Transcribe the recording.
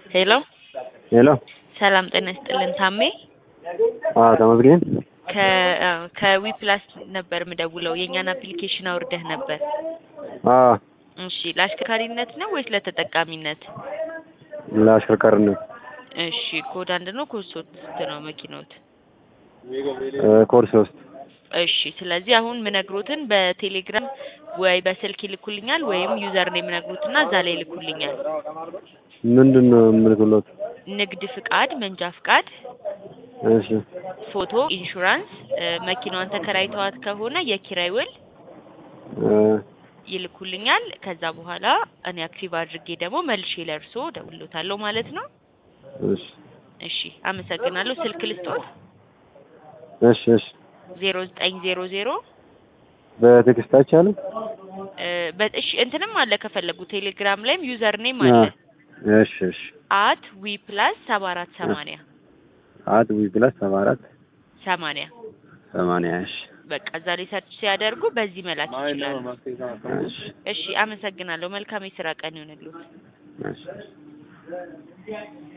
ሄሎ ሄሎ ሰላም ጤና ይስጥልን ታሜ አዎ ተመስገን ከ ከዊፕላስ ነበር ምደውለው የእኛን አፕሊኬሽን አውርደህ ነበር አዎ እሺ ለአሽከርካሪነት ነው ወይስ ለተጠቃሚነት ለአሽከርካሪነት እሺ ኮድ አንድ ነው ኮድ ሶስት ነው መኪናዎት ኮድ ሶስት እሺ ስለዚህ አሁን ምነግሮትን በቴሌግራም ወይ በስልክ ይልኩልኛል ወይም ዩዘር ነው የሚነግሩትና እዛ ላይ ይልኩልኛል ምንድን ነው የምልክሎት ንግድ ፍቃድ መንጃ ፍቃድ እሺ ፎቶ ኢንሹራንስ መኪናዋን ተከራይተዋት ከሆነ የኪራይ ውል እ ይልኩልኛል ከዛ በኋላ እኔ አክቲቭ አድርጌ ደግሞ መልሼ ለእርሶ ደውሎታለሁ ማለት ነው እሺ እሺ አመሰግናለሁ ስልክ ልስጦት እሺ እሺ ዜሮ ዘጠኝ ዜሮ ዜሮ በቴክስት አይቻልም እሺ እንትንም አለ ከፈለጉ ቴሌግራም ላይም ዩዘር ኔም አለ እሺ እሺ አት ዊ ፕላስ ሰባ አራት ሰማንያ አት ዊ ፕላስ ሰባ አራት ሰማንያ ሰማንያ እሺ በቃ እዛ ላይ ሰርች ሲያደርጉ በዚህ መላክ ይችላሉ እሺ እሺ አመሰግናለሁ መልካም የስራ ቀን ይሆንልዎት እሺ